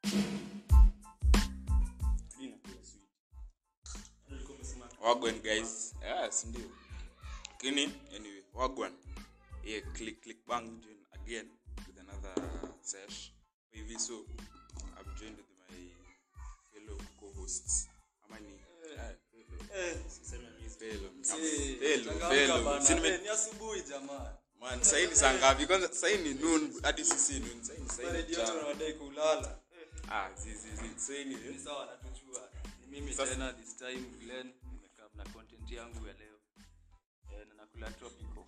wagwan guys yes ndio lakini anyway wagwan yeah click click bang join again with another sesh hivi so i've joined with my fellow co-hosts ama ni eh, fellow fellow fellow Si nime- ni asubuhi jamaa man sasa ni saa ngapi kwanza sasa ni noon hadi sisi noon sasa ni sasa ni redio mchana. wanadai kulala ah zi zi zi sasa ni ni sawa natuchua ni mimi Sasa- tena this time Glenn nimekaa na content yangu ya leo eh, na nakula tropical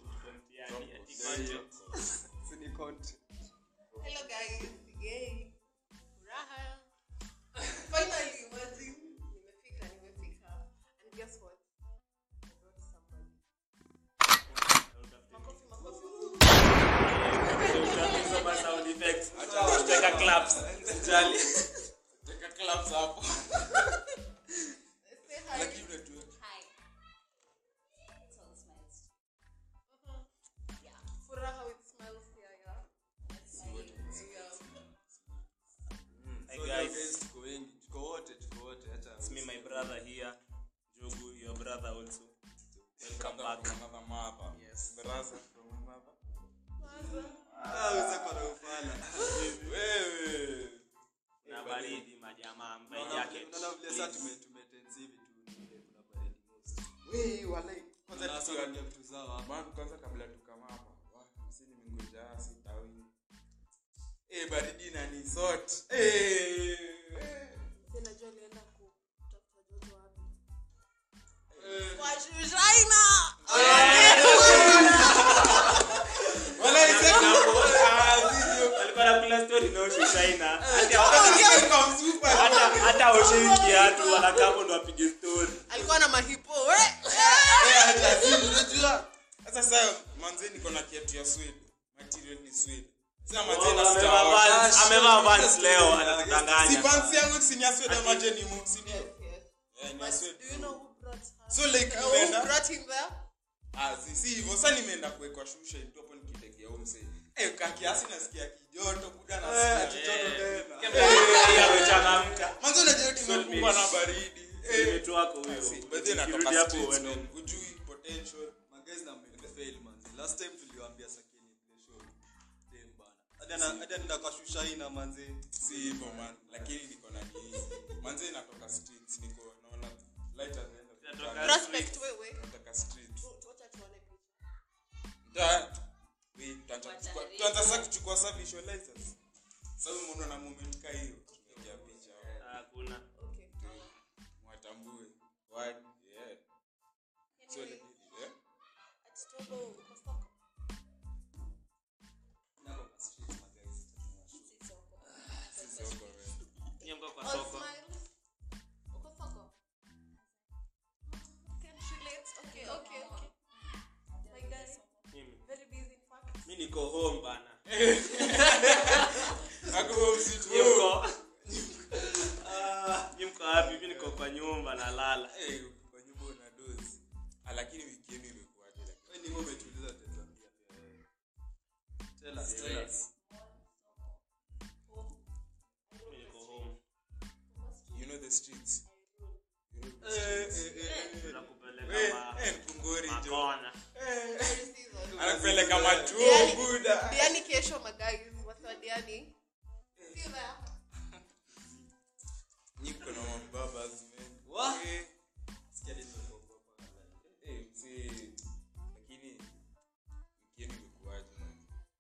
si ni content Hello guys, yay. Furaha. Finally, imagine. Nimefika, nimefika. And guess what? I brought somebody. Makofi, makofi. Teka claps hapo Say hi. lakini unajua Hi. It's all smiles. Mhm. Furaha with smiles here, yeah. Yeah. Hi So guys, leo guys tuko wengi tuko wote tuko wote hata it's me, my brother here. Jogu, your brother also. Welcome back. from another mother yes brother from another ah useko na ufala wewe Na baridi majamaa, my Unaona- jacket. unaona vile sasa tume tumetense hivi tu ni vile kuna baridi most wewe walai kwanza Kwanza tukiwa tusiongee vitu zao hapa man kwanza kabla tukama hapa wa msi nimengoja sitawi eh baridi na ni sort eh Sasa najua alienda kutafuta joto wapi. Kwa Shushaina. walai sasa ah video Alikuwa anakula story na Osho China. Hata- Welcome super hata- hata Osho hii kiatu wanakaa hapo ndo wapige story. Alikuwa na mahipo. we. unajua sasa sasa manze niko na kiatu ya suede material ni suede sasa manze Oh, na amevaa sitawa Vans- amevaa Vans leo si anatudanganya. pants yangu si ni ya suede ama je ni mu si ndio Yes. eh ni But ya do suede you know who brought her? so like Uh, who nimeenda brought him there? ah si si hivyo sasa nimeenda kuwekwa shusha tu hapo nikitegea huko mse eh ka kiasi nasikia kijoto buda nasikia kijoto tena Yeye amechangamka. manze unajua tumekumbwa na baridi eh Mtu wako huyo. Si, but then Ukirudi natoka hapo streets, uende. man. Hujui potential Magazine na mmefail manzi. Last time tuliwaambia sakini play show. Dem bana. Hadi ana hadi anaenda kwa Shushaina manzi. si hivyo man lakini niko na nini manze natoka streets niko naona light at the end of the Natoka tunnel. Prospect, wewe. natoka streets Tu- tuacha tuone picha. Da- we, tuanza kuchukua- tuanza sasa kuchukua sa visualizers sasa umeona na moment ka hiyo tunaingia picha Hakuna. Okay. mwatambue word yeah so like, yeah Ati Togo, uko soko? Nako kwa street magazine. sisi huko wewe Nyie mko kwa All soko. smiles. Uko soko? Can't relate. Okay, okay, okay. My guy, Mimi. very busy in fact. Mi niko home bana. Hakuwa msitu Nyie mko? Nyie mko wapi? Mi niko kwa nyumba nalala. Eh, kwa nyumba una dozi Ah, lakini weekend imekuwaje lakini Wewe ni wewe umetuuliza tutatuambia pia wewe. Tell us, tell us. Mi niko home. you know the streets You know the Eh, streets. eh, eh, eh. Tunakupeleka Eh, ma- eh, Mpungori jo makona. Very season. anapeleka machuo Diani- buda Diani kesho magais wasiwa Diani. See you there. Nyi mko na mababas, man. What? Eh, Sikia hadi nimekuogopa. eh, msee, lakini weekend imekuwaje, man?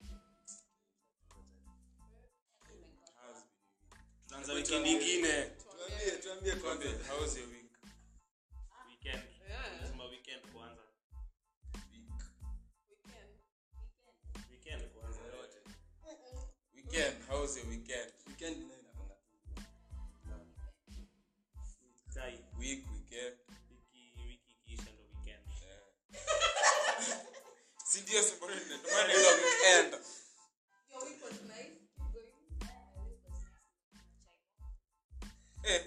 How's been Tunaanza weekend ingine. Tuambie, tuambie your week? kwanza. Conte, how's your week? Weekend. Yeah. Lazima weekend kwanza. Week. Weekend. Weekend kwanza. Weekend, how's your weekend? Weekend nayo inakwanga tu. Sai. Week, weekend. Wiki wiki ikiisha ndo weekend. Yeah. Si ndio sababu ndio maana ndio weekend. Your week was nice. Keep going. Eh.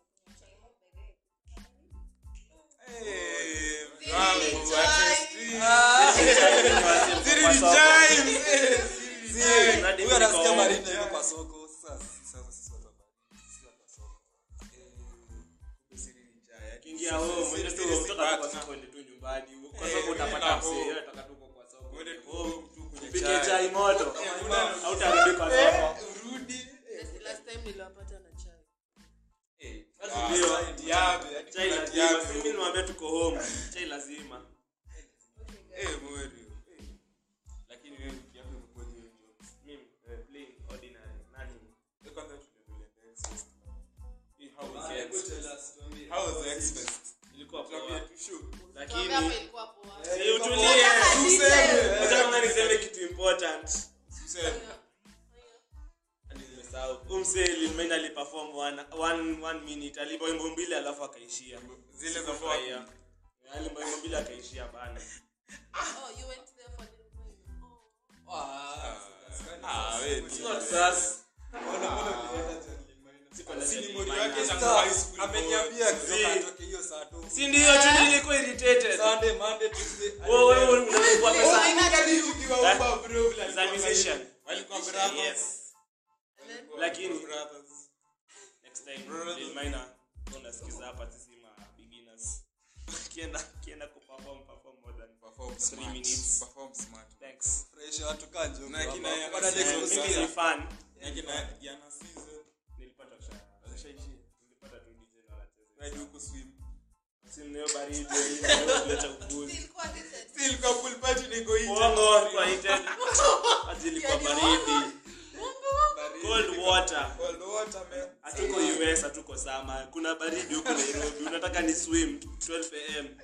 Eh, Siri wangu, ni wacha chai. street. Siri ni chai, mzee. Siri ni chai. Hadi Huyu anasikia niko baridi home. yuko kwa soko. Sasa sasa sisi watu wa baridi. upike chai moto hautarudi kwa soko urudi last time niliwapata na chai Ah, Ndio. yabe, hadi chai kuna lazima yabe. si mimi niwaambia tuko home chai lazima Eh, mweri. Eh. lakini wewe wiki yako imekuwa hiyo jokes. mimi eh, plain ordinary nani Eh, kwanza tuendelee na X-Fest. Eh, how was Ah, the hebu X-Fest? tell us, tuambie. How was the X-Fest? ilikuwa Tuambie poa tu show. lakini Tuambie hapa ilikuwa poa si utulie Details. acha kama niseme kitu important Tuseme. Hadi nimesahau. Huyu msee Lil-Maina aliperform one- one- one minute alipa wimbo mbili alafu akaishia Zile za Sikufurahia. fuck. Aliimba wimbo mbili akaishia bana Oh, you went there for the Oh. Ah, Ah, wewe ni- It's not sus. mbona- mbona ulienda John Lil-Maina? Siko na Si ni Lil mori Maina. wake tangu Sasa, high school ameniambia boy. kutoka Zii. atoke hiyo saa tu. si ndio tu nilikuwa irritated Sunday, Monday, Tuesday, Wewe- wewe Wednesday. unalipwa Oh, pesa inabidi tukiwa Eh? Uber, bro, vile za alikuwa musician walikuwa brothers. yes Walikuwa Lakini- brothers. next time Lil Maina unasikiza hapa sisi ma beginners kienda kienda kuperform perform more than Perform Three smart. minutes. Perform smart. thanks Fresh watu kaa Njogu Na hapa. kina- Wana Eh, next Eh, kusikia. mimi ni fan Yake na Diana Season. nilipata kusha Alishaishia. nilipata tu DJ na wanacheza Ride huko swim. Simneo baridi hiyo kuleta upuzi Ilikuwa decent. Still kwa pool party niko nje. Uongo kwa heated. Ati ilikuwa baridi. Baridi. Cold water. Cold water, man. Hatuko US, hatuko sama. Kuna baridi huko Nairobi. Unataka ni swim 12 am.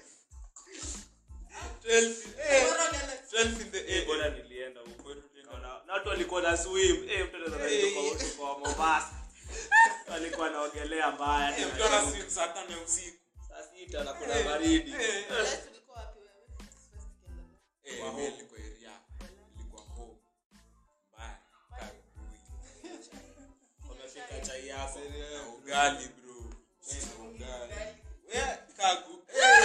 12 eh, Bora niende. 12 in the Eh, AM. bora nilienda huko. Naona- Na watu walikuwa na swim. Eh, mtu anaweza Eh. kutoka huko kwa Mombasa. Walikuwa wanaogelea mbaya. Eh, mtu ana swim saa tano ya usiku. Saa sita na kuna baridi. Eh, Last ulikuwa wapi wewe? First weekend. eh, Kwa mimi home. nilikuwa area. Nilikuwa home. Mbaya. Karibuni. Wamefika chai yako. Na ugali, bro. Chai na ugali. Eh, kagu.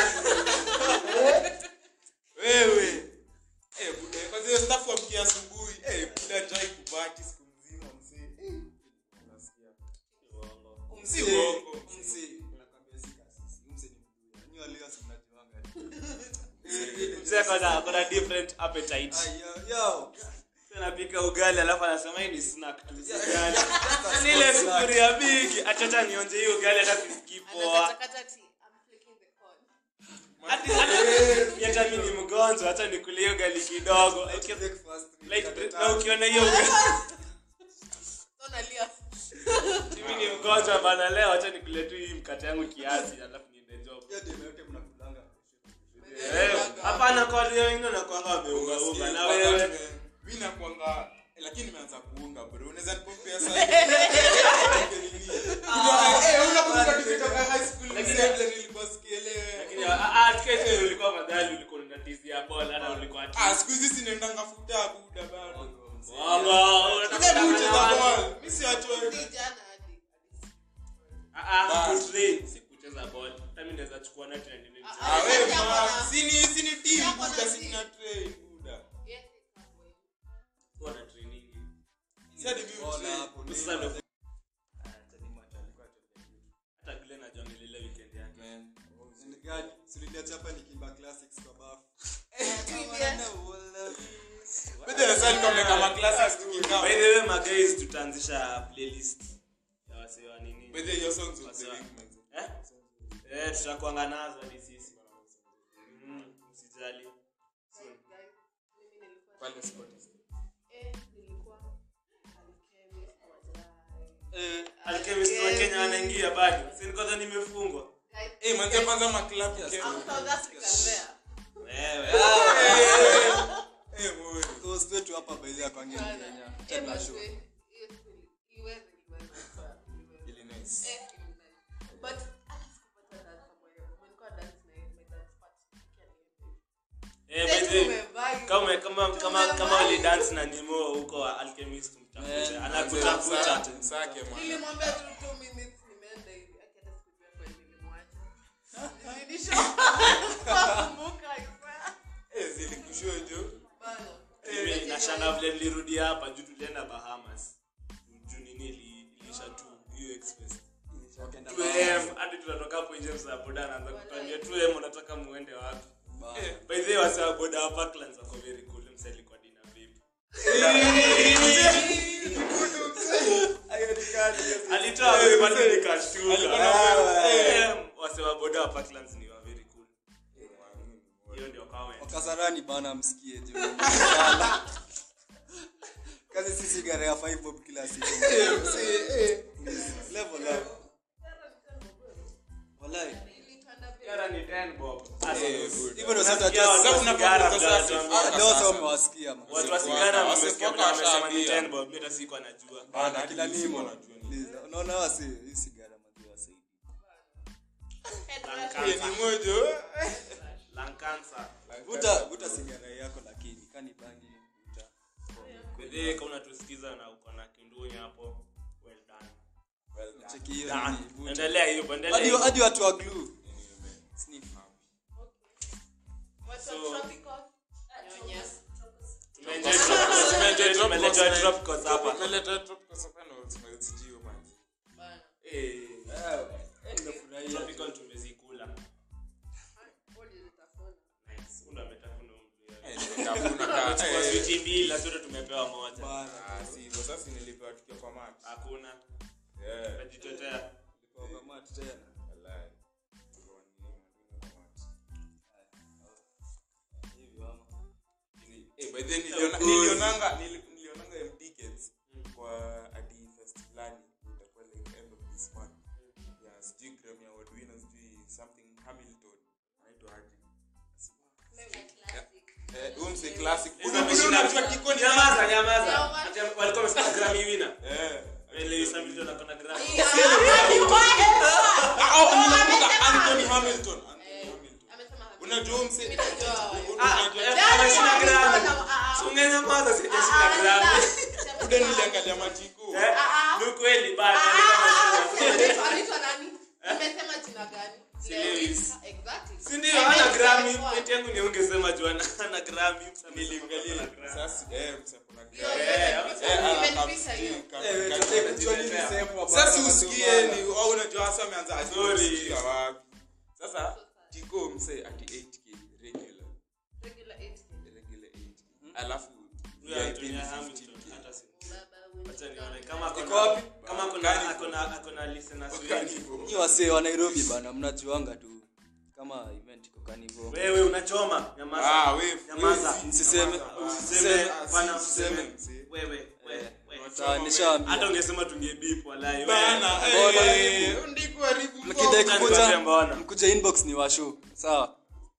Wewe. Eh, buda, kwanza hiyo staff wamkia asubuhi. Eh, buda njai kubaki siku mzima mzee. Eh, unasikia. Uongo. Si uongo. Msi, nakwambia si kasisi. Msi ni mduya. Nyi walio si mnajuanga. Mzee kuna kuna different appetite. Ay, yo, yo. anapika ugali alafu anasema hii ni snack tu si ugali Yaani ile sufuria bigi achacha nionje hiyo ugali hata sisikii poa Anakatakata ati, I'm flicking the corn. hati hata hata mimi ni mgonjwa hata nikulie hiyo ugali kidogo Like breakfast, like mikate na tatu. ukiona hiyo ugali So nalia. mimi ni mgonjwa bana leo hata nikulie tu hii mkate yangu kiasi alafu niende job Hiyo ndio yote mnakulanga. Eh, hapana kwa watu wengine wanakuanga wameunga unga na wewe mi nakwanga lakini nimeanza kuunga bro unaweza nipopea lakini ah ah tiketi ulikuwa madhali ulikuwa unatizia bola hata ulikuwa ati siku hizi sinaendanga futa buda bado Wongo, unataka Ile bucha za kudanganya watu. ball mi si watu wa- Ni jana hadi. Ah, ah, Bas. kutrain, si kucheza ball. Hata mimi naweza chukua nati na niende nicheze. Ah, we, Yako ma, na- sini sini team Yako na buda team. sina train buda Yes, it's not well. Kuwa na training. si hadi mimi Ona train. hapo, Sasa ndio. ndo- Ah, Chadima ata- alikuwa atuambia kitu. Hata Glenn hajaongelea ile weekend yake. Man. Ni gani? Si uliniacha hapa nikimba classics kwa bafu. But then sasa nilikuwa nimeweka ma classics tukikaa. By the way, my guys, tutaanzisha playlist ya wasee wa nini. By the way, your songs of the Wasa- week, man. Eh? Eh, tutakuanga nazo hadi sisi. Mm, msijali. Guys, guys, mimi nilikuwa- Pale Spotify. Eh, nilikuwa alchemist wajai. Alchemist wa Kenya wanaingia bado. Si niko dhani nimefungwa. Guys, Eh, manze kwanza ma club Yes. Kenya. I'm South African there. Wewe. Eh, boy. Coast wetu hapa by the way kwange ni Bana. Kenya. Eh, Tena but show. we- hiyo siku ili- iweze, iweze, sawa, iweze. Really nice. Eh, ili nice. But, hata sikupata dance moja. Nilikuwa dance na yeye, my dance partner. Eh, Sasa by the way, tumevibe. kama kama kama kama wali dance na Nemo huko Alchemist mtafute. Anakutafuta. Msake, man. Nilimwambia tu two minutes nimeenda hivi akienda sikujua kwa nini nilimwacha. Nilirudisha. Nakumbuka, isa. Eh, zilikushua jo. Bana. Mimi nashanga vile nilirudi hapa juu tulienda Bahamas. Juu nini ili- ilisha tu hiyo express. Wakaenda 2am hadi tunatoka hapo nje msa boda anaanza kutuambia 2am unataka muende wapi? Ba- By the way wasa boda wa Parklands wako very cool msa alikuwa dina vipi. nikashtuka. Alikuwa Eh, wase wa boda wa Parklands ni wa very cool. Hiyo ndio comment. wakasarani bana msikie juu Sala. kazi si sigara ya 5 bob kila siku level up wallahi Sigara ni 10 bob. Sasa, hivyo ndio sasa unasikia watu wa Sasa sigara unapokuwa mnatuambia. sasa- leo sasa umewasikia man. Watu wa sigara Wase- mmesikia wase- vile wamesema ni washaambia. 10 bob. Mimi hata sikuwa najua. bana hadi kila sisi nimo wanajua ni- Please, unaona wasi hii sigara maziwa wasaidi Lung Eh, ni cancer. mojo Lung cancer. vuta vuta sigara yako lakini kani bangi vuta Bedhe, kama unatusikiza na uko na kinduni hapo, well done. cheki hiyo Done. nini, vuta. Endelea hivyo, endelea hadi hivyo. hadi watu wa glue sniff Tumeenjoy drop- tumeenjoy- tumeenjoy drop course hapa. Tumeleta tropical soprano, smells juu, man. Eh, eh nimefurahia tropical tumezikula. Nice. Unda ametafuna mtu Eh, yeye. nimetafuna ka- Kwa eh, switi mbili na zote tumepewa moja. bana ah, si hivyo, sasa nilipewa tukiwa kwa mat. Hakuna. Yeah. Najitetea. kwa kama tena Wallahi. Tulikuwa ni- ni kwa mat. hivi mama Eh, by then niliona- nilionanga nili- nilionanga M tickets kwa adi fest fulani itakuwa like end of this month ya sijui Grammy Award winner sijui something Hamilton anaitwa aje eh huyu mse classic Hizo ameshinda- unajua kikoni Nyamaza, nyamaza. Yeah, Ati walikuwa wamesema Grammy winner. eh Lewis Hamilton ako na Grammy. ah oh unakumbuka Anthony Hamilton Anthony Hamilton unajua huyu mse Ah, unajua eh, ameshinda Grammy. Si ungenyamaza, sijashinda Grammy. Ude niliangalia matiko Eh, ni ukweli, bana, alikuwa ameshinda. Si Lewis. Si ndio, hana Grammy. Point yangu ni ungesema juu ana- hana Grammy. niliangalia Hana Grammy. sasa eh mse kuna Yeah, Grammy yeah. eh ana Imenipita hiyo. sasa usikie ni au unajua hasa ameanza ati Sorry. usikia wapi sasa tiko mse ati 8k regular regular 8k alafu Huyo VIP Anthony ni Hamilton, 15K. hata si- Acha nione kama ako Iko na- wapi? kama ako na- ako na- ako na listeners wengi. Carnival. Nyi wasee wa Nairobi bana mnajuanga tu kama event iko Carnival. wewe unachoma nyamaza Ah, we- nyamaza we- Msiseme. usiseme Ah, bana si- usiseme mseme. wewe wewe Eh, wewe. Sawa nishaambia. hata ungesema tungebip walai Bana, Mbona? eh, ndiko haribu Mkidai mbona. kukuja mbona? mkuja inbox ni washu. Sawa.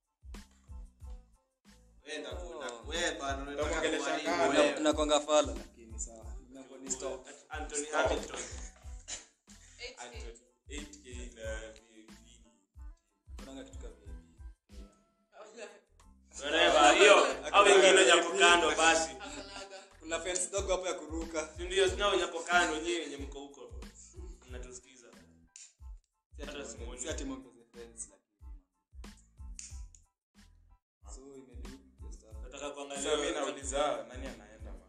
Utamwongelesha kama. Na- Nakwanga fala lakini sawa. Nakuwa ni stop. Anthony Hamilton 8k na VIP. Kunanga kitu kama hivi. whatever hiyo au wengine nyako kando basi Kuna fence dogo hapo ya kuruka. Si ndio nao nyako kando nyinyi wenye mko huko mnatusikiza hata simuoni Si ati mwongeze fence lakini. So imedu just hapo. nataka Sasa mimi kuangalia nauliza nani anaenda man?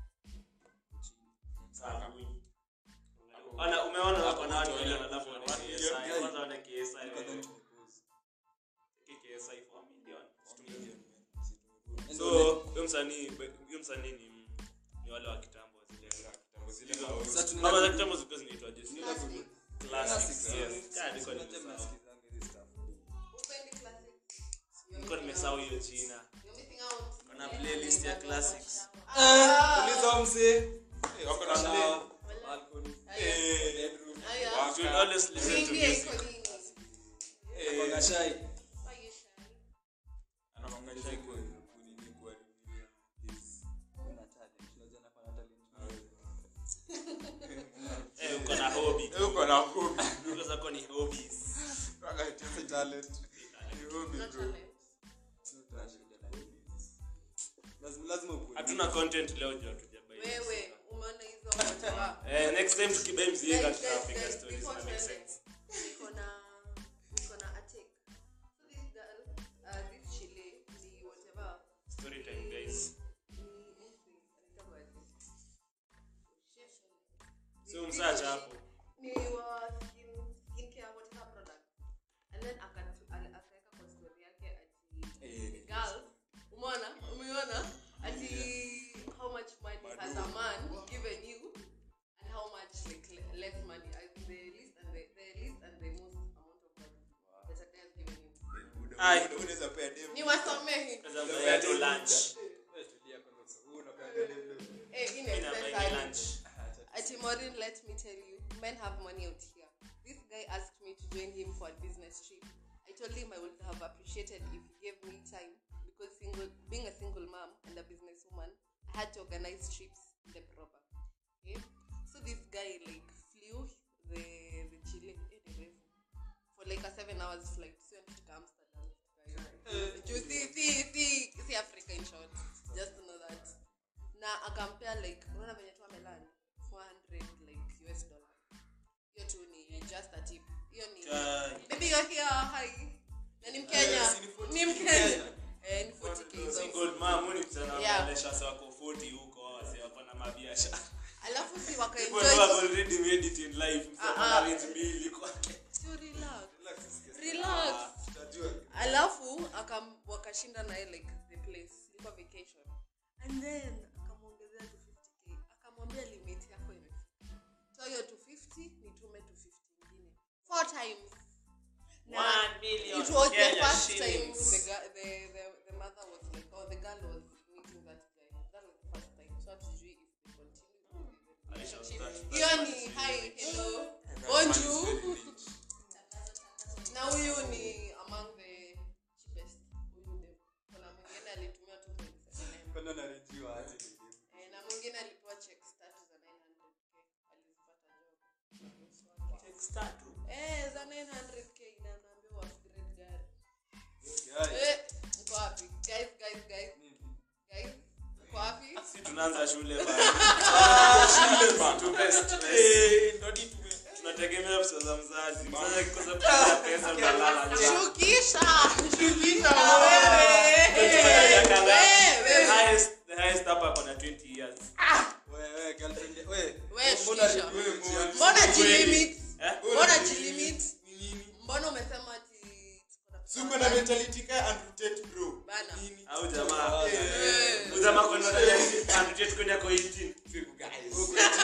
Sawa. Ana umeona wako na watu milioni alafu wana KSI kwanza wana KSI wewe. KSI 4 million so huyo msanii huyo msanii ni ni wale wa kitambo zile Zile Hizo- maozi. Sasa Mama za tunaenda kitambo zilikuwa zinaitwa Jesse. Classics. Classics, yes. Kaa niko Unajua nimesahau. mnasikizanga hizi stuff. Niko nimesahau hiyo China. Kuna playlist ya classics. Uliza mzee. Eh, wako na play. Sawa. Balcony. Eh, Bedroom. You should always listen to music. Nakwanga shy. anakwanga shy kwa- kunini kwa review his- Una talent. Unajua nakuwa na talent. Eh, uko na hobby. Eh, uko na hobby. Hizo zako ni hobbies. Waka ati si talent. Ni hobby, bro. Lazima lazima ukue. Hatuna content leo juu hatujabai. wewe umeona hizo whatever. Eh, next time tukibai mzinga Guys, guys, tutapiga guys, stories before na make tuende, sense. niko na niko na attic. So this girl, uh, this chile ni whatever. Story time guys. Ni anything, anaitwa aje? So msacha hapo. ni wa skin skincare whatever product and then akatu- ale- akaweka kwa story yake ati the girl umeona umeona ati how much money has a man given you and how much like le- less money as in the list and the, the Ai. unaweza pea dem niwasomehe Sasa mnaya tu lunch. Wewe tulia kwanza. Wewe unapeanga dem leo. Eh, Mimi na buy necessary. lunch. Ati Maureen, let me tell you, men have money out here. This guy asked me to join him for a business trip. I told him I would have appreciated if he gave me time because single, being a single mom and a businesswoman, I had to organize trips in the proper. Okay? So this guy like flew the the Chile eh, the refu, for like a seven hours flight. So to Amsterdam. guys. Juu si si si si Africa in short. Just to know that. Na akampea like unaona venye tu amelani 400 like US dollar. Hiyo tu ni just a tip. Hiyo ni Chai. Baby you're here. Hi. Na ni Mkenya. si ni 40 Ni Mkenya. Eh, ni 40k. hizo. Single mom, huyu ni kijana Yeah. anaendesha wase wako 40 huko, wase wako na mabiashara. Alafu si People wakaenjoy. who have already made it in life, mse Ah, ako na ah. range mbili kwake. So relax. Relax, usikie. Relax. Tutajua. alafu akam wakashinda naye like the place ilikuwa vacation and then akamwongezea to 50k akamwambia limit yako imefika so hiyo 250 nitume 250 ingine four times Na One million it was the Kenya first time shillings. the, gu- the, the, the mother was like or the girl was meeting that guy that was the first time so hatujui if they continue the relationship that- hiyo ni hi hello bonjour na huyu ni among the cheapest huyu dem kuna mwingine alitumia 2.7 Kwenda na rejiwa aje ni dem. eh, na mwingine alipewa checks tatu za 900k alizipata job eh za 900k na anaambiwa upgrade gari Guys, eh mko wapi guys guys guys nini? guys mko wapi Si tunaanza shule bana. Shule bana. Tupe stress. Tunategemea pesa za mzazi. Mzazi akikosa kupata pesa unalala njaa. shukisha shukisha wewe Miaka ngapi? The wewe highest- the highest hapa ako na 20 years. Wewe, wewe, girlfriend ya- wewe, Wewe mbona shikisha. rejiwa rejiwa? mbona jilimit Eh? mbona jilimit Ni nini? mbona umesema ati tuko na pesa Suko na mentality ka and rotate bro. Bana. Nini? Au jamaa. Eh. Huyu jamaa kwa nini anataka kwenda kwa 18? Triple guys.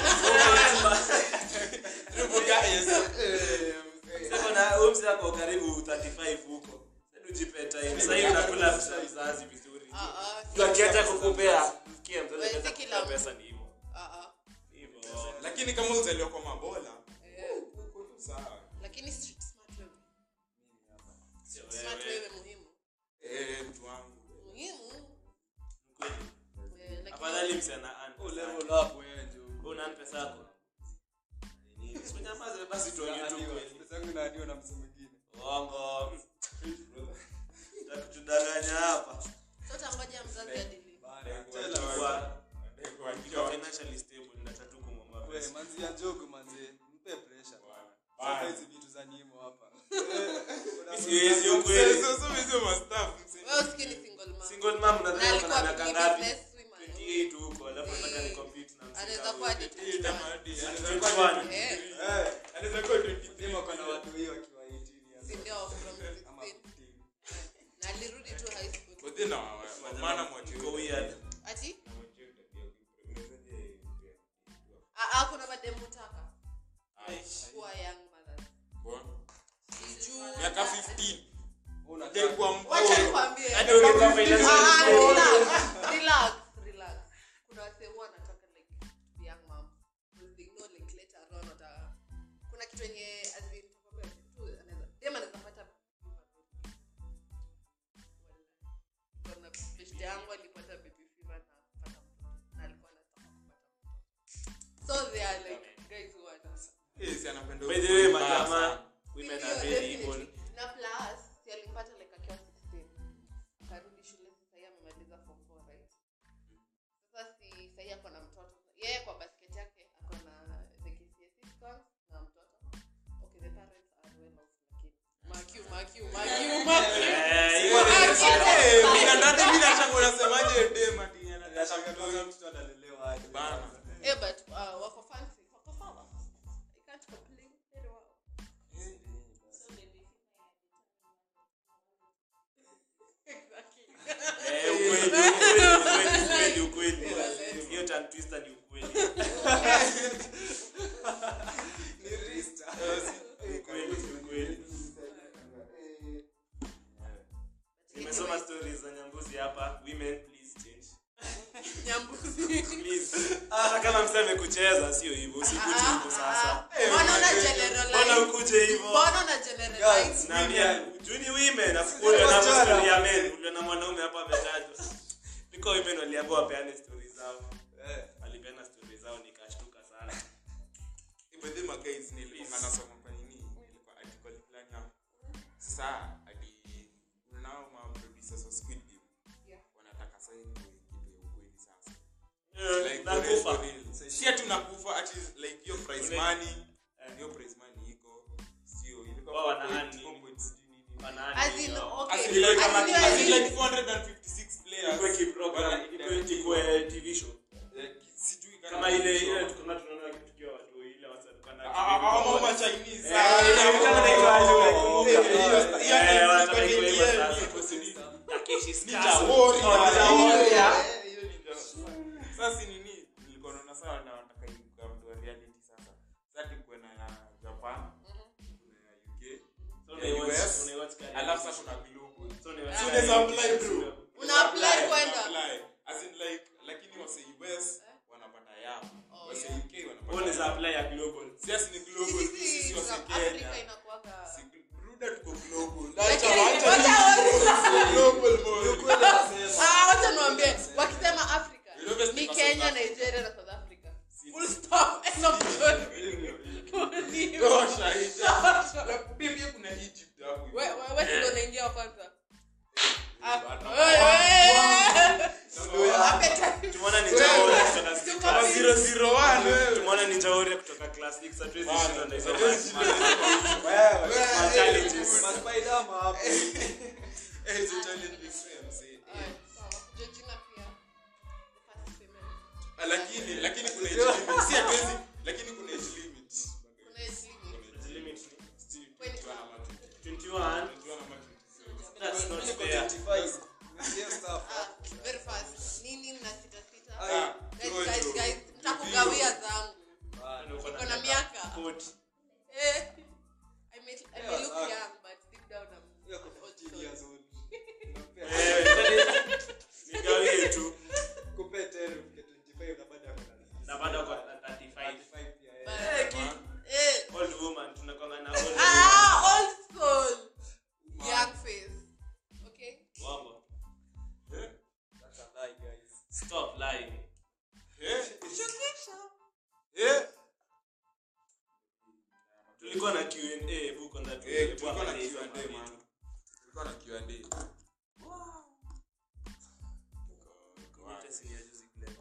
Sasa na huyu mzee ako karibu 35 huko. Sasa ujipe time. Sasa hivi unakula pesa ya mzazi vizuri. Ah, ah, Ndio akiacha kukupea, sikia mzazi Wewe si akiacha kila kukupea mtu. pesa ni hivyo. ah, ah. Hivyo. Lakini kama uzaliwa kwa mabola, Eh, uko tu sawa. lakini street smart wewe Sio smart wewe. wewe muhimu Eh, mtu wangu. muhimu Kweli. Eh, lakini- Afadhali msee ana earn Oh, pesa level yake. up, wewe, njoo. Wewe una earn pesa yako. Usinyamaze basi tuongee tu Naadiwa. kweli. Pesa yangu inaadiwa na mtu mwingine. Uongo. Takutudanganya hapa. so tangoja mzazi adili Bana, Kwa- tell us. Kwa Kwa ukiwa financially stable nataka tu kumwomba Wewe, pesa. manzi ya njogu, manzi, mpe pressure. Bana. Sasa hizi vitu za nimo hapa. Siwezi ukweli. Sasa sasa hizo mastaff mse. wewe usikii ni single mom Single mom na unadhani alikuwa kuna miaka ni ngapi? business woman 28 huko, alafu nataka ni compete na msika anaweza kuwa hadi huyo. 21 Anaweza kuwa 21. eh Eh, anaweza kuwa 23. Demo ako na watu hiyo akiwa 18 years si old. ndio from Ama 16 15. na alirudi tu high school But then na maana mwache. Iko weird. ati ah ah kuna mademu taka kuwa young mothers sijuu Miaka 15. Unataka- Dai kwa wacha mkono. nikwambie Hadi ungekuwa financially Ah, stable. relax, relax, relax. kuna wasee huwa wanataka like to be young mom because they know like later on wata kuna kitu yenye as in tukwambia tu anaweza dem anaweza pata kuna beshte yangu alipata baby fever na kupata mtoto na alikuwa anataka kupata mtoto so they are like guys who want Eh, si anapenda By the way, ukweli majamaa, mbaya. women Ndio, are very definitely. evil. na plus si alimpata like akiwa 16 akarudi shule sasa yeye amemaliza form 4 right sasa si sahii ako na mtoto yeye kwa basket yake ako na the KCSE scores na mtoto okay the parents are well off lakini makiu makiu makiu makiu Eh, hiyo ni Eh, mimi ndani mimi nataka unasemaje dem ati anataka Nashangaa mtoto. kwanza mtoto analelewa aje. Bana. eh but uh, wako fancy wako sawa I can't complain very well exactly Eh, ukweli, ukweli, ukweli, ukweli, ukweli. Hiyo tongue twister ni ukweli. Ni rista. Ukweli, ukweli. sasa kama msee amekucheza sio hivyo usikuje hivyo sasa Mbona una mbona generalize? ukuje hivyo Mbona una generalize? naambia juni women afukuwe na story ya men ule na mwanaume hapa ametajwa niko women waliambiwa wapeane story zao Eh. walipeana story zao nikashtuka sana Ibadhi magays nilikuwa nasoma kwa nini? Nilikuwa article fulani hapo. Sasa hadi unao ma producers wa Squid Game. Yeah. Wanataka sasa hivi kitu ya ukweli sasa. Eh, Like nakufa for real. Si ati unakufa ati like hiyo prize Ule- money. Hiyo prize money iko sio ilikuwa Wao wana 4.8, hand nini? 4.6 nini. Wanaani As in, yao. okay. As in like As in, as in like- like 456 players. Ikuwe kiprogram, Wana- ikuwe- ikuwe TV show. Eh, sijui kama ile ile tukiwa tunaona tukiwa watu ile wasa tulikuwa na Ah, ah, ah, ma Chinese. Eh, Ah, ile ah, kama ah, inaitwa aje, oh, unakumbuka? eh, hiyo- hiyo- Eh, hiyo- wanataka hiyo- ikuwe hiyo- hivyo sasa. hiyo- hiyo- Takeshi's Ninja Castle. Warrior. Oh, Ninja Hiyo- Warrior. eh, hiyo ninja. Sasa si nini nilikuwa naona sawa na wanataka ibuka mtu wa reality sasa sasa tukuwe na ya Japan kuna ya UK So ya unaiwatch- US unaiwatch kari- alafu sasa kuna global So unaiwatch So kari- unaweza apply, bro. Una apply kwenda. apply. As in like lakini wase US wanapata yao Oh, wase yeah. UK Wewe wanapata unaweza yao apply ya global. sisi ni global sisi wase Afrika Kenya inakuwaga- Si- Ruda tuko global Lakini, Acha- wacha acha- global boy. Ukweli anasema. Ah, wacha niwaambie, wakisema Africa, You know best ni because Kenya, of Africa. Nigeria na South Africa. Si- Full stop. End of story. Tosha, ita- La- bibi kuna Egypt hapo hivi. We- we- we si ndo unaingia wa kwanza? Ah, Bana. we- we- Ndio Appetite. Tumeona Ninja Warrior kutoka Tuko class busy. 001 wewe. tumeona Ninja Warrior kutoka class six, hatuwezi Bana, shindwa na hizo hatuwezi ma- shindwa. Wewe. ma- challenges. Maspider-Man hapo. Eh, hizo challenges wewe, msee. Alright, sawa. Georgina pia. The first female. Ah, lakini lakini kuna age limit si hatuwezi lakini kuna age limit Kuna age limit. The limit ni Si, When- 21 ama 20. 21. 21 ama 20. That's not Niko fair. 25. Yes, stuff. Ah, very fast. Nini mna sita sita? Ah, Guys, Jojo. guys, guys, mtakugawia zangu. Bana. Uko na miaka. 40. Eh, I may, I may Yeah, look sawa. young, but deep down I'm Hiyo ako I'm old 15 soul. years old. Unampea- Eh, tani- nigawie tu Kupea 10, ufike 25 na bado ako na- na bado kwa 35. 35 pia, eh. But- Eh, ki- Eh, old woman tunakwanga na old woman. ah, old soul. Young face. Okay? Wambo. Eh, That's a lie, guys. Stop lying. eh, Shukisha. eh. tulikuwa na Q&A book on that Eh, tulikuwa na Tuangalie hizo Q&A, mavitu. man. Tulikuwa na Q&A. Hata si ya juzi kule.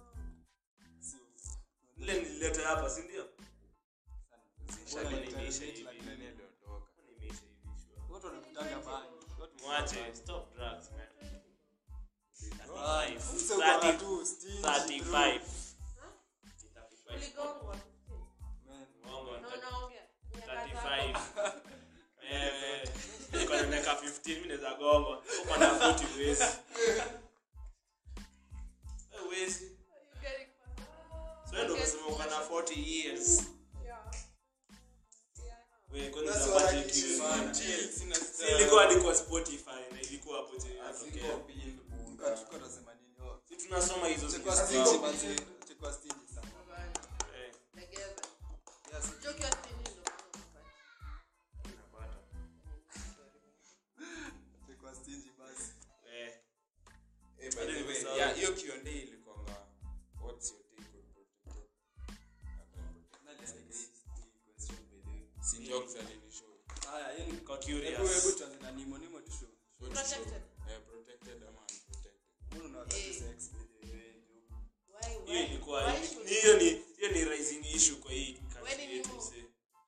Ile nilileta hapa si ndio? Mbona nimeisha hivi? Nani aliondoka? Mbona nimeisha hivi sure? Watu wanakutanga bangi. Watu- Mwache, stop drugs man. Ah, 35. mse uko na tu stingy, 35. Uligongwa. Man. Mwongo, Na unaongea. Miaka 35. zako. Eh, niko na miaka 15 mimi naweza gongwa. Uko na 40 huwezi. Eh, huwezi. You getting faster? So wewe ndio unasema uko na 40 years. Yeah. Yeah. Wewe kwanza That's unapata what I kitu. choose, Man, chill, sina Si style. ilikuwa hadi kwa Spotify na ilikuwa hapo je. Asiko inatokea. build bunga. Tulikuwa- tulikuwa tunasema nini? Oh, Si tunasoma hizo chekwa vitu stingy, zao. manze. Chekwa stingy sana. Eh, Legeza. Yes. Joke ya stingy ndo maana unapata. unapata. Chekwa stingy basi. Eh, Eh, by the way, Nimesahau. yeah, hiyo Q&A ilikuwanga, what's your take on protector? Nani aliandika hii- hii question by the way? Si jokes alinishow. Haya, hii ni- kwa Hebu- hebu curious. tuanze na Nimo. Nimo tu show. What to show? Protected. Eh, protected ama unprotected? Mbona unawataka Eh. sex by the way, Joe? Why, why? Hiyo ilikuwa why should- ni- hiyo ni hiyo ni rising issue kwa hii Wewe country ni yetu Nemo. msee.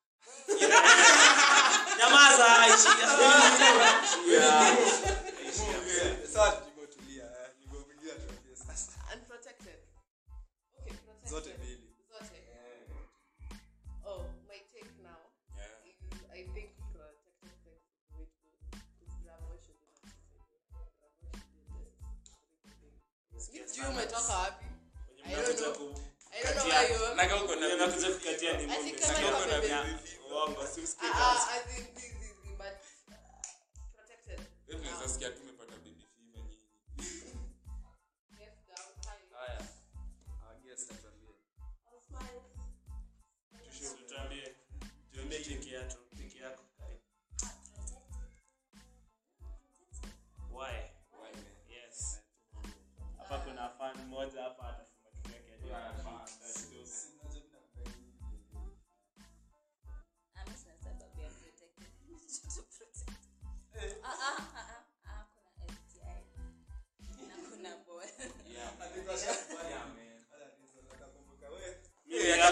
Nyamaza, ishia. Ishia. Eh, sasa Nimo tulia, eh. Nimo mwingine atuambie sasa. Unprotected. Okay, protected. Zote mbili. Zote. Oh, my take now Yeah. is I think protected sex is the way to go. Because Bravo should be not Bravo should be less. Sikia Sijui sana. umetoka wapi? Wenye I don't mnakuja know. ku- I don't know Katia- where you are. Naga uko na wenye mnakuja kukatia ni I Mungu. think Sikia kama uko na iko vya- baby. uongo, si usikie Ah, kazi. ah, as in this, this, this, but uh, protected. Wewe tunaweza sikia tumepata baby fever nyingi. Yes, down, high. Haya. Our guest atuambie.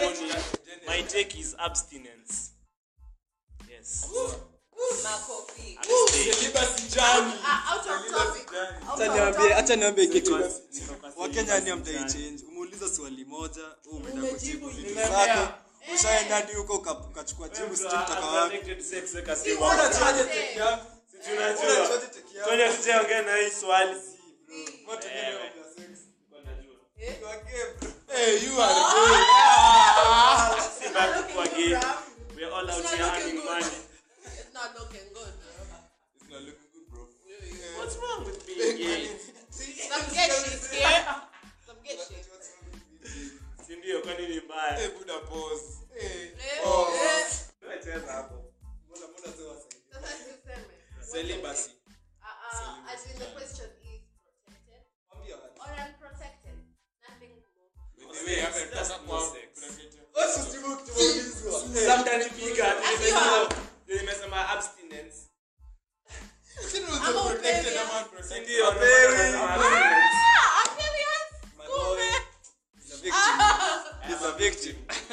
maoni my take is abstinence yes Makofi. abstain Ah, out of topic. Out Acha of niambie topic. acha niambie kitu Niko- niko kwa wakenya syllabus ni amtai gani? change umeuliza swali moja wewe umeenda Umejibu kujibu vitu ingine. zako ushaenda hadi huko uka- ukachukua jibu sijui kutoka wapi Unprotected sex, weka Si simu. what Unajuaje I'm teke saying. yako? Si tunajua. Unajuaje teke yako? Kwani hatujaongea na hii swali Watu wengine Ewe. wapia sex. Najua. Eh? You are gay, bro. Hey, you are gay. Si bad looking kwa good, gay. bruh. We are all out It's here not looking earning good. money. It's not looking good, bro. It's not looking good, bro. What's wrong with being gay? Some get shit here. Some get shit. Si ndio kwani ni mbaya? Hey, Buddha, pause. Hey. Eh, Oh. eh. Cheza hapo. Mbona- mbona sio wasaidia? Sasa tuseme. Celibacy. Uh, uh, as in the question is protected Mwambie watu. or unprotected. Nothing more. By the way, hapa That's nataka no kwa- sex. kuna kitu- Wewe usijibu kutuulizwa. Sasa mtanipiga. Akiwa- Nimesema abstinence. Lakini Ama unaweza protected upewi, ama ah. unprotected. Si ndio? Wapewi. Nimesema abstinence. Ah, amphibians? My Kumbe. boy is a victim. He's a victim.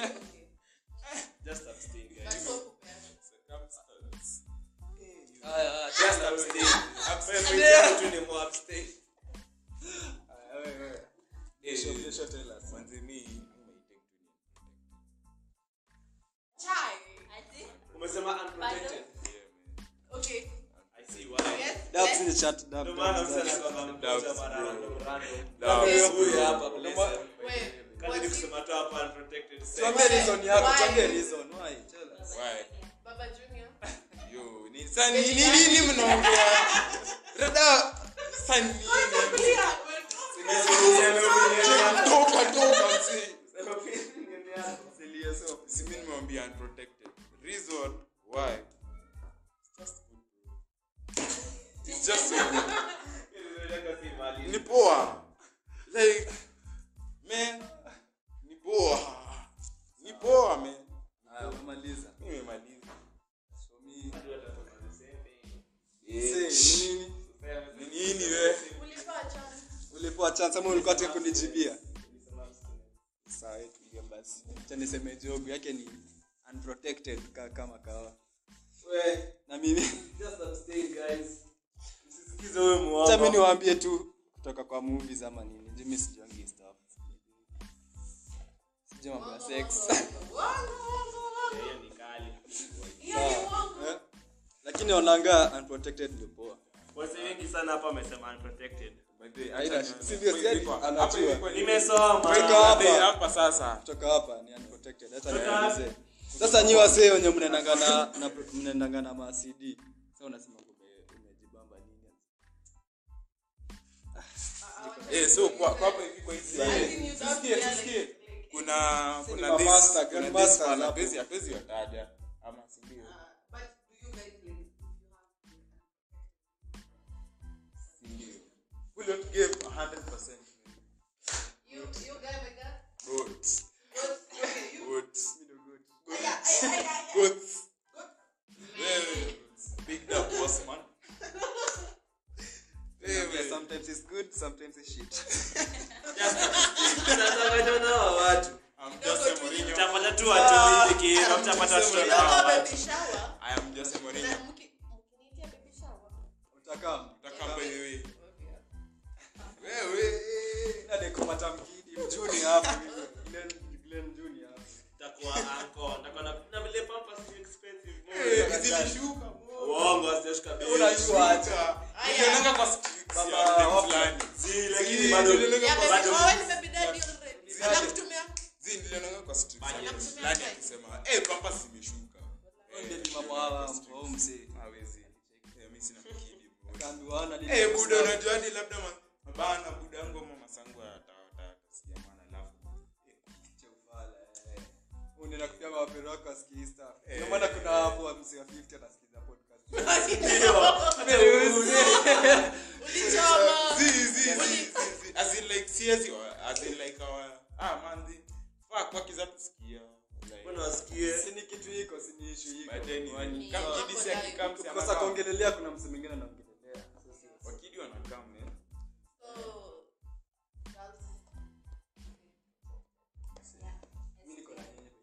Just abstain, guys. But so kupeana. Circumstance. Haya, haya, Just tena abstain. Abstain. Wewe mwenyewe tu ni more abstain. Haya, wewe, wewe. Eh, Kesho- kesho tell us. manze, mi- mi my take to ni- Chai. Ati? Umesema unprotected. Yeah, man. Okay. I see why. Yes. Dabs yes. in the chat, dab, Ndio dab, maana dab. msana kwa mmoja Doubts, mara bro. random random. Doubts, Huyu bro. huyu hapa bless him. Wait. Kazi was ni he- kusema tu hapa unprotected sex. Tuambie reason yako, Why? tuambie reason. Why? Tell us. Why? Baba Junior. Yo, ni- sa- ni- ni- nini mnaongea? Rada, sa nini? Toka, toka, msee. Si mi nimewambia unprotected. Reason why? It's just good, bro. It's just so good. Ni poa. Like, man, ni poa. Ni poa, man. Haya, umemaliza. Mi nimemaliza. So me- Eh, Say, ni nini? ni nini we? Ulipewa chance. ulipewa chance ama ulikuwa tu kunijibia sawa tulia basi acha niseme job yake ni unprotected ka, kama kawa na mimi Just abstain, guys. Msisikize huyo muongo. acha mimi niwaambie tu kutoka kwa movies ama nini jimi sijuangi stuff sijui mambo ya sex Wango, wango, wango. Hiyo ni kali. Hiyo ni wango. Eh? lakini onanga unprotected ndio poa Wase wengi sana hapa wamesema unprotected. By the way, Haina acha shida. ni- Si ndio, si ati Hapa anajua. ilikuwa- Nimesoma. Weka By hapa. the way, hapa sasa kutoka hapa ni unprotected hata Kutoka nielezee sasa nyi wasee wenye mnaendanga na na- mnaendanga na ma CD sasa unasema ume- umejibamba nini Eh, so kwa kwa hapa hivi kwa hizi I think you don't Tusikie, feel tusikie. like- like- kuna kuna ni this master, kuna grand this masters fella, hapo. hatuwezi- hatuwezi wataja ama si ndio? Uh, but do you guys like if you have Si ndio? We don't give 100%. you you guy my guy? Good. Good. Okay, you. Good. Aya, aya, aya, aya. Good. Wewe, big up boss man. Yeah, Wewe, sometimes it's good sometimes it's shit Tunataka nao watu. I'm Jose Mourinho. Mtapata tu watu hivi kiina, mtapata watoto You na don't hao go watu. baby shower. I am Jose Mourinho. Na mki- mkiniitia baby shower. utakaa Utaka by the way. Okay. Wewe. nade kumata mkidi mjuni hapo hivi. Glenn Glenn Junior hapo Takuwa anko, takuwa na na vile pampers ni expensive. Eh, zilishuka. Uongo asijashika bei. unajua aje Nilionanga kwa streets Baba, ya dem wapi? fulani. Zi, lakini Zi, bado nilionanga Yeah, kwa- baby, bado- oh, ni baby daddy already. Anakutumia? Zi, nilionanga kwa streets ya Fanya. dem fulani akisema, "Eh, pampers zimeshuka." ndio ni mama hawa au mzee Hawezi. Eh, mimi sina mkidi, bro. kaambiwa ana nini Eh, buda unajua hadi labda ma- mabana buda yangu ama masangu atasikia maana alafu Che ufala, eh. unaenda kupia mapero wako asikii stuff ndio maana kuna hapo wa mzee wa 50 anasikiza podcast Ulichoma. Zi, zi, zi, zi, zi. As in like siezi wa- as in like our ah man zi fuck wakiza tusikia like mbona wasikie? si ni kitu hiko si ni issue hiko but then Kwani- kama Ni kidi si mambo akikam like- si kukosa anakaa. kuongelelea kuna mse mwingine anaongelelea wakidi wanakam man So, girls, mimi niko na nyinyi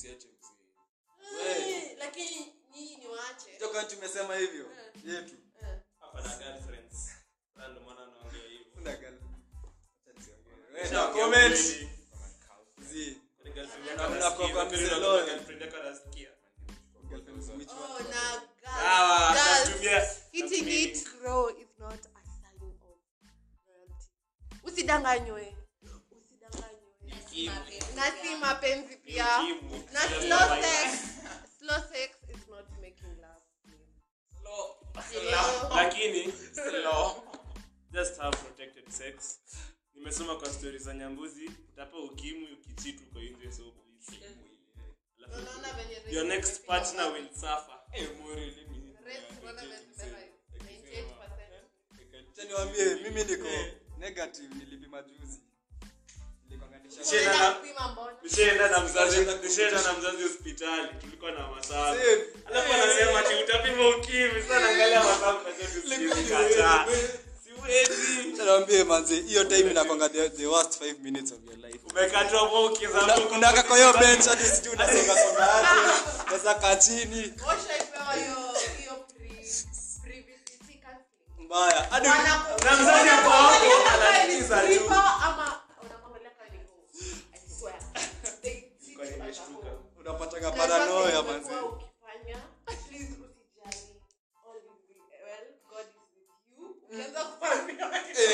msiache mzee Eh, lakini nyinyi ni waache toka tumesema hivyo yetu hapa na girlfriends Sasa ndio maana naongea hivyo Una girl- Acha nisiongee. Wewe Nishaongea na comment. ukweli. Zi. Kwani girlfriend yako Na- na anasikia? kwa- kwa Kwani mzee unakuwa Lolo. girlfriend yako anasikia? Girlfriends, which Oh, one? na girls- Sawa, girls, natumia- hitting natumia- it raw is not a sign of loyalty. usidanganywe usidanganywe na si mapenzi pia Ukimwi. na Just slow like- sex slow sex is not making love Hello. lakini just have protected sex nimesoma kwa stori za nyambuzi utapa ukimwi ukichitu uko nje so please. Alafu, Unaona venye rates your next zimefika partner wapi? will suffer Eh, Mori, lini- Rates unaona venye zimefika 98%. Acha niwaambie mimi niko negative nilipima juzi Nilikonganisha- Nishaenda Unaenda na- kupima mbona? nishaenda na mzazi nishaenda na mzazi hospitali tulikuwa na masaa Same. alafu anasema ati utapima ukimwi sana angalia masaa mnajua tusikizi kataa siwezi Acha niwaambie manzi hiyo time inakwanga the, the worst 5 minutes of your life umekatwa hapo ukiza unaka kwa hiyo bench hadi sijui unasonga songa aje unaweza kaa chini Washaipewa hiyo- hiyo pre- privacy counseling. mbaya hadi Wanaku- Na mzazi ako hapo, wanakuangalia kama anasikiza ni tu. stripper ama wanakuangalia kama ni hoe. I swear. They treat Kwani you as a nimeshtuka. hoe. unapatanga Na paranoia sasa manzi umekuwa ukifanya, please usijali. All will be well. God is with you. Ukianza kufanya-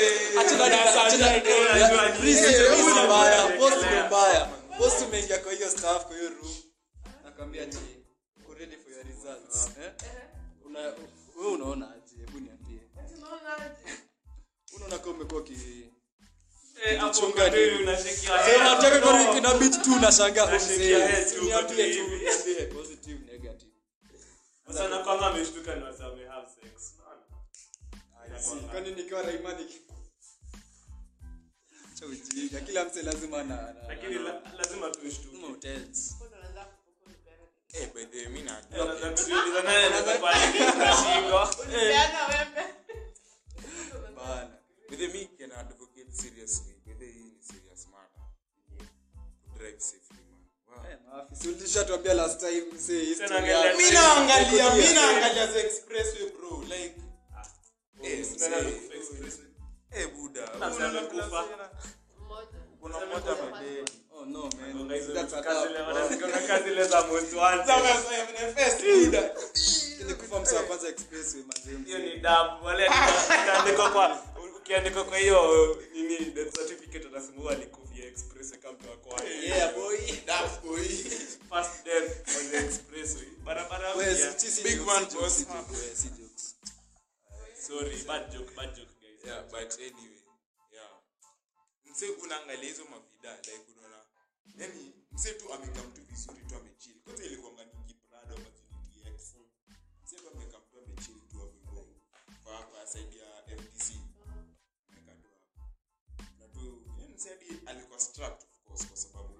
post umeingia kwa hiyo staff kwa hiyo room nakwambia ati uko ready for your results eh una wewe unaona aje hebu niambie Tunaona aje? unaona kama umekuwa ki Eh, hapo Chunga ukatili nini? unashikia sema head, nataka kwa no. kina beat tu nashangaa Nashikia head umsee tu, niambie tu hivi. niambie positive negative Sasa na kwanza ameshtuka ni wasa wame have sex. Unaona? Si, kwani nikiwa Raimani cha ujinga kila mse lazima na na- Lakini na- la- lazima tushtuke. na hotels Mbona unaanza kupeana? Eh, by the way, mi na- Eh, unaweza kujiuliza nani anaweza kuwa na shingo. Ulipeana wembe. bana. By the way, mi can advocate seriously. By the way, hii ni serious matter. Kudrive safely, man. Wow. Eh, maafisa ulishatuambia last time mse history naangalia- yako. Mi naangalia, mi Yeah. naangalia the expressway, bro. Like, eh, Unaenda mzee. kufa express. eh, buda. Sasa amekufa. Mmoja. Kuna mmoja amededi. Oh no man. Gonga hizo That's a kazi dab. ile wanazigonga kazi ile za most wanted. Nilikufa mse wa kwanza expressway manze. Hiyo ni damu. Wale utaandikwa kwa ukiandikwa kwa hiyo nini death certificate utasema alikufia express kama mtu wako Yeah boy. That boy. first death on the expressway. Barabara Wewe mpya. si- si Big jokes, man si jokes, boss. si jokes, wewe, si jokes. Sorry, bad joke, bad joke guys. Yeah, but anyway, yeah. Mse unaangalia hizo mavida like unaona yani mse tu amekaa mtu vizuri tu amechill. Kwanza ilikuwa ngani Prado ama Ziniki X. Mse tu amekaa mtu amechill tu hapo hivyo. Kwa hapa side ya FTC. Amekaa tu hapo. Na tu yani mse hadi alikuwa strapped of course kwa sababu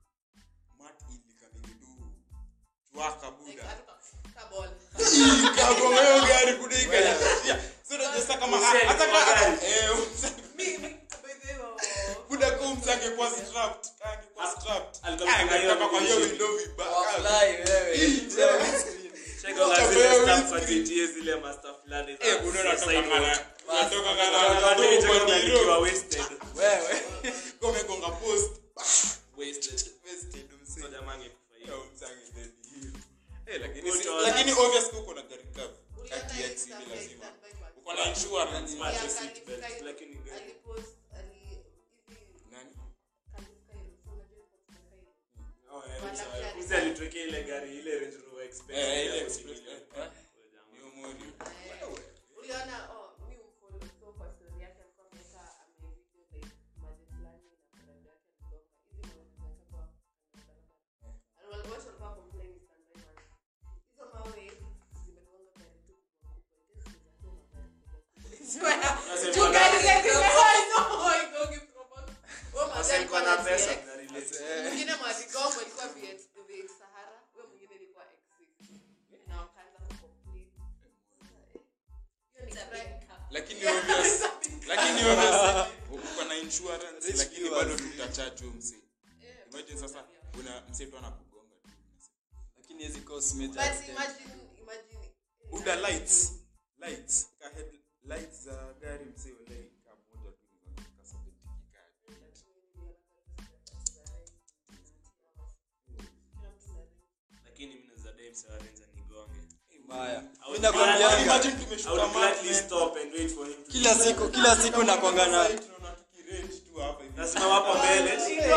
mat ilikamili tu chwaka buda. Kabol. Kagonga hiyo gari kudiga. Sio unajua kama Mse hata alikuwa kama gari. eh mse Mi- mi- by the way, oh. buda kumza angekuwa strapped angekuwa strapped Alikuwa amefunga hiyo angetoka kwa hiyo windshield. window vibaya Fly, wewe. Cheka Wacha zile wewe stamp za windscreen. GTA zile master fulani za eh buda unatoka sidewalk. kana unatoka kana Unatoka unatoka nje kwa kama diro ukiwa wasted. Wewe. kome gonga post wasted wasted mse So jamaa angekufa hiyo. Yo, msangi dead hiyo eh lakini si- Utaona. lakini obvious uko na gari cover Uliona kati hiyo ya stuff XC like lazima that by what? uko na insurance Smart Yeah, seat Khalif belt, Kyle lakini gari. alipost- ali- hizi- nani Khalif Kyle, so unajua Khalif Kyle? Oh, eh, Wala msa- gari. msa alitokea ile gari ile Range Rover Express Eh, ile ya Express, milioni. eh, eh. Huyo jamaa. hiyo mori Eh, uliona oh, mi umfollow, so kwa story yake alikuwa ameweka amevideo like maji fulani na friend yake alitoka. Hizi mawe zimeweka kwa barabara. And wale watu walikuwa complain sana sana. Hizo mawe zimegonga gari tu kubwa kubwa. I guess zinakuwa magari kubwa kubwa. Sasa Tu gari zimekuwa hizo haigongi proper. Huyo magari Sasa alikuwa niko na na pesa CX. na relate. mwingine mwaligongo ilikuwa VX VX Sahara, huyo mwingine ilikuwa X6. Na wakaanza kucomplain. Hiyo ni crime. lakini obvious lakini obvious uko na insurance Rich lakini viewers. bado tutacharge huyo mse imagine sasa una mse tu anakugonga tu lakini hizi course major but extent. imagine imagine buda lights lights ka head lights za gari msee walai ka moja tu ni ka 70 kikali lakini mimi naweza dai msee wa Renza nigonge Mbaya. I Mimi would nakwambianga, Imagine I tumeshuka would maji. gladly stop and wait for him to kila siku kila siku nakwanga na Tunaona tukirange tu hapa hivi. nasimama hapo mbele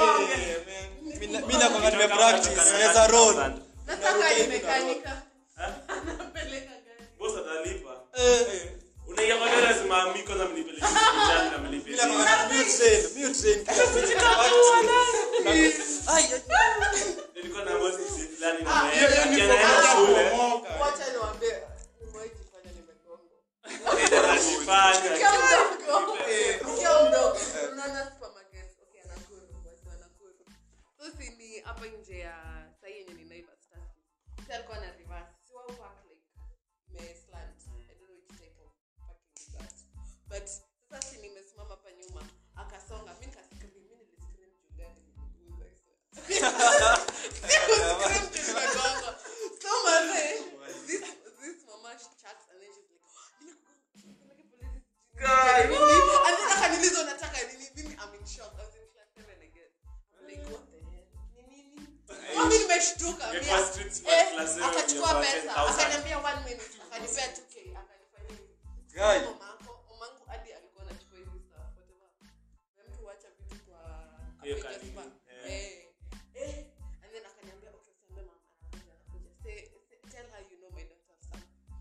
mi nakwanga nime practice naweza roll nataka ni mekanika anapeleka gari boss atalipa unaingia kwa gari lazima amiko na mnipeleke hospitali na mlipe mi nakwanga mi train mi train kila siku ai nilikuwa na boss fulani na Ah, yeye Hiyo ni anaenda form ya shule kuomoka. wacha niwaambie nimewahi jifanya nimegonga anajifanya Ukiwa mdogo, ukiwa mdogo, unaona supermarket, okay, Nakuru, watu wa Nakuru. So si ni hapa nje ya saa hii yenye ni Naivas Stasi. Si alikuwa na reverse. Si wao park like ime slant. I don't know which type of parking is that. But sasa si nimesimama hapa nyuma akasonga mi nikascream mi niliscream juu gari iliniguza, I swear. Sikuscream juu nimegonga. So manze, this this mama chats and then she's like "Nimekugonga, nipeleke polisi." And then akaniuliza unataka nini mimi I'm in shock I was in class seven again I'm like what the hell ni nini mimi nimeshtuka Get Mia- first street smart eh, class seven, akachukua you're pesa 10,000. akaniambia one minute akanipea 2k akanifanya hivi Guy. mamako mamangu hadi alikuwa anachukua hizi stuff whatever na mtu huacha vitu kwa Hiyo kwa kanini, Jasper. eh. eh eh and then akaniambia okay usiambie mama anakuja anakuja say, say tell her you know my daughter's son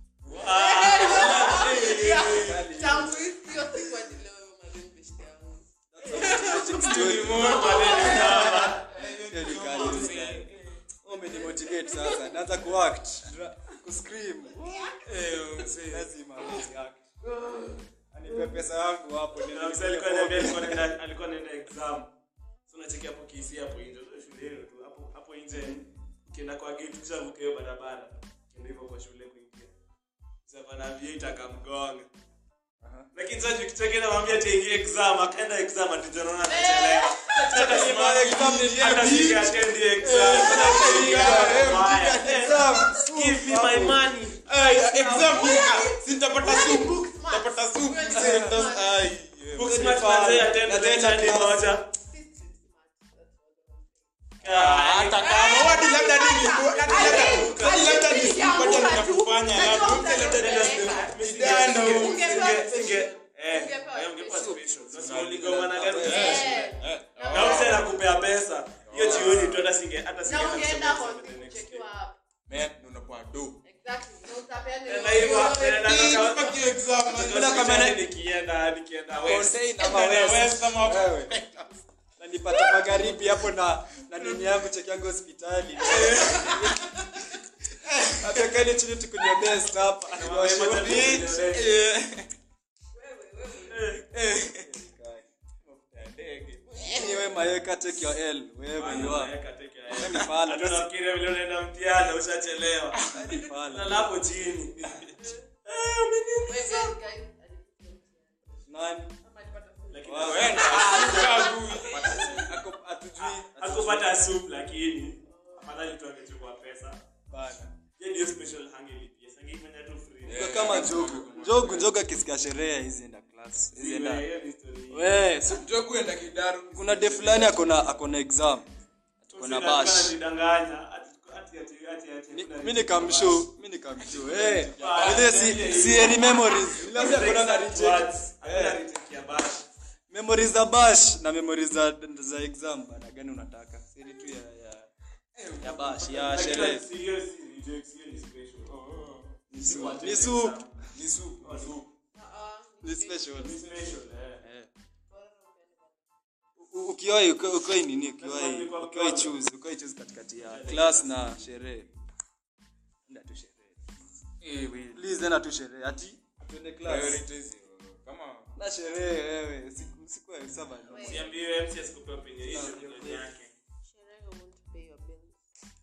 tangu hiyo siku hadi leo madeni beshte yangu umenimotivate sasa naanza kuact kuscream Eh, msee. lazima niact. anipe pesa yangu hapo niende Na msee alikuwa ananiambia alikuwa anaenda- alikuwa anaenda exam so unachekia hapo kisi hapo nje Unajua shule yenu tu hapo hapo nje ukienda kwa gate kisha vuka hiyo barabara ukienda hivyo kwa shule kuingia sasa pana aviator akamgonga lakini sasa tukichekea na mwambia ataingia exam akaenda exam atijana na anachelewa hata simama exam ni hata singe attend the exam Exam. give me my money Ai, exam hii, ah, si nitapata supu. Nitapata supu. Msee, ndas- ai, yeah. book smart manze attend Na the tena chani class. moja Ah, hata kama wadi labda nini hadi labda hadi labda nisipata ninakufanya labda mse labda nidano na mse anakupea pesa hiyo jioni tu hata singe hata singe na ungeenda hospitali kuchekiwa hapo man unapoa do exactly na utapeana Tena hivyo, tena Hii, nataka- fuck you exam man. Kuna kamera- nikienda nikienda west Contain ama Kwenda west. west ama- Wewe. na nipata magharibi hapo na na nini yangu cheki yangu hospitali atakani chini tukunywa best hapa Anyway, Mayeka, take your L. Wherever you are. Ni pala. tunafikiria vile unaenda mtihani ushachelewa Ni pala. lala hapo chini Eh, umeniumiza. Wewe, guys, Nani? ama alipata full. Lakini Wow. Wenda, usikagui. Ako- hatujui. hakupata soup lakini afadhali tu angechukua pesa Bana. Yeye ndio special hangelipia sangeifanya tu free Kwa kama jogu jogu jogu akisikia sherehe hizi enda class hizi enda Hiyo ni story. we so, Ndio kuenda kidaru. kuna de fulani akona akona exam akona Usina- bash ananidanganya, ati- ati- ati- ati- ati- Ni- kuna- mi nikamshow mi nikamshow eh ile si si any memories labda kuna na Exact reject words. Hakuna reject ya bash. memories za bash na memories za za exam bana gani unataka siri tu ya ya ya bash ya Lakini sherehe si hiyo si rejects, hiyo ni special. ni soup What ni is soup exam? Ni supu, Oh, supu. Ah, ni special Ni special, eh. eh U- ukiwahi uki- ukiwahi nini ukiwahi ukiwahi choose ukiwahi choose katikati ya class na sherehe enda tu sherehe Eh, we- please enda tu sherehe ati tuende class priorities, kama na sherehe wewe siku siku ya saba Usiambiwe MC asikupe opinion, hiyo ndio opinion yake. sherehe won't pay your bills.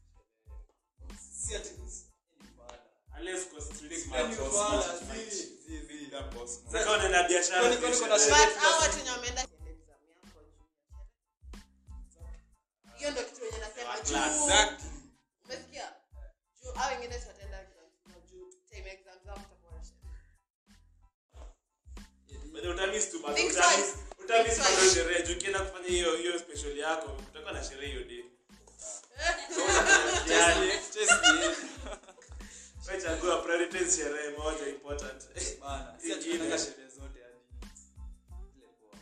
si ati Unless uko strict Big man, boss, boss. Zi- zi- zi. that boss, man. Sasa kama unaenda biashara, Kwani- kwani kuna biashara. But hao watu wenye wameenda exam yako juu ya sherehe. hiyo ndo kitu wenye nasema juu Exactly. umesikia utamiss tu bado Think utamiss twice. utamiss Think bado twice. sherehe juu ukienda kufanya hiyo hiyo special yako utakuwa na sherehe hiyo day yani wewe chagua prioritize sherehe moja important Bana, si ati Ingine. tunataka sherehe zote hadi. Ile poa.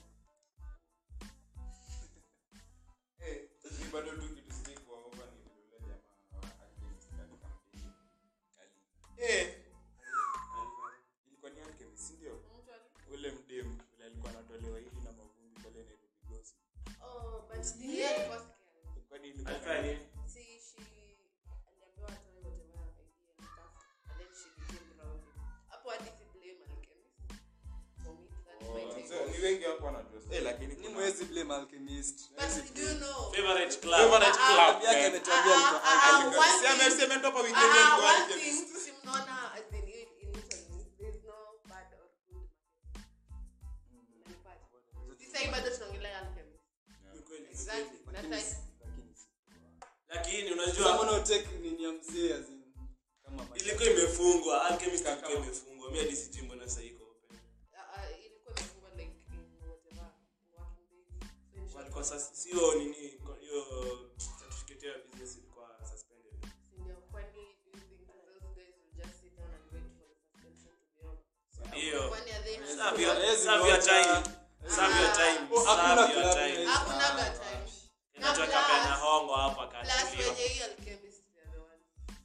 Ni bado tu kitu sijai kuogopa ni vile yule jamaa wa Alchemist katika mpini. Eh. Ilikuwa ni Alchemist, si ndio? Mtu ali- Ule mdem ule alikuwa anatolewa hivi na mavumbi pale Nairobi Gossip. Oh, but yeye alikuwa scared. Kwani ilikuwa alifanya nini See, she aliambiwa atoe whatever idea and stuff, and then she became rowdy. Hapo hadi si blame Alchemist. For me, that's my Oh, take. so, ni wengi hapo wanajua. Eh, lakini Ni kuna- mwezi blame Alchemist. But do you know? favorite club Favorite Ah, club, Club yake man. ametuambia Ah, alikuwa ah, ah, Alchemist. one Si ame- thing- si ametoka weekend Ah, alikuwa one Alchemist. thing, si mnaona as in in in Italy, there's no bad or good marketing. Unanipata? Sisi hii bado tunaongelea Alchemist. Ni kweli, ni Exactly. kweli. That's why- Lakini si- lakini Someone unajua will take nini ya mzee as in, kama maisha. ilikuwa imefungwa alchemist ilikuwa imefungwa mimi hadi sijui mbona sasa iko open Ah, ah, ilikuwa imefungwa like in whatever, in working days. So in short, walikuwa sasa sio nini kwa- hiyo certificate ya business ilikuwa suspended Ndio, kwani do you think that those guys will just sit down and wait for the suspension to be over? hiyo Kwani are they serve your Hawezi serve your ngoja. time serve your time Oh, hakuna serve your club time inaweza- Hakunaga time. Inaitwa Na Kapena plus- hongo hapa Plus kaachiliwa wenye hii alchemist they are the ones.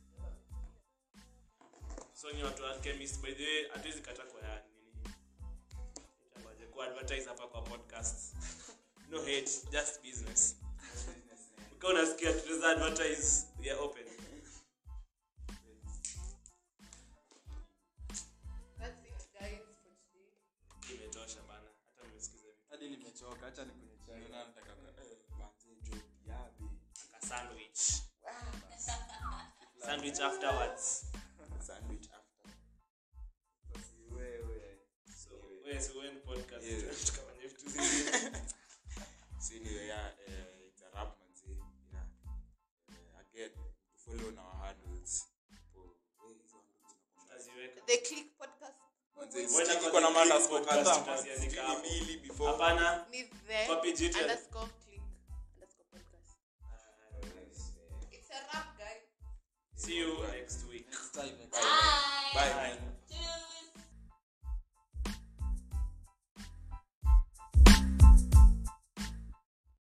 so ni watu wa alchemist by the way hatuwezi kata kwa ya nini itabaje ku advertise hapa kwa podcast no hate just business ukiwa unasikia tunaweza advertise ya open That's it guys for today. imetosha bana hata mmesikiza vitu hadi nimechoka hacha nikunywe chai. Naona nataka ka- eh, manze, job yabe. ka sandwich sandwich afterwards Sandwich after. Basi wewe. so wewe si wewe ni podcast Yeah. tukafanya vitu zingine So anyway, yeah, eh, it's a wrap, manze. Yeah. Eh, again, to follow on our handles. For- eh, hizo handles zinakuwa- tutaziweka The Click podcast Manze, Wenda sijui kwa iko na the matters Click kwa podcast kadhaa, tutaziandika sijui ni hapo. mbili before. hapana ni the Kwa page yetu ya- underscore click underscore podcast. It's a wrap guys. see you next week Next time, next Bye, time. man. Bye, Bye. man.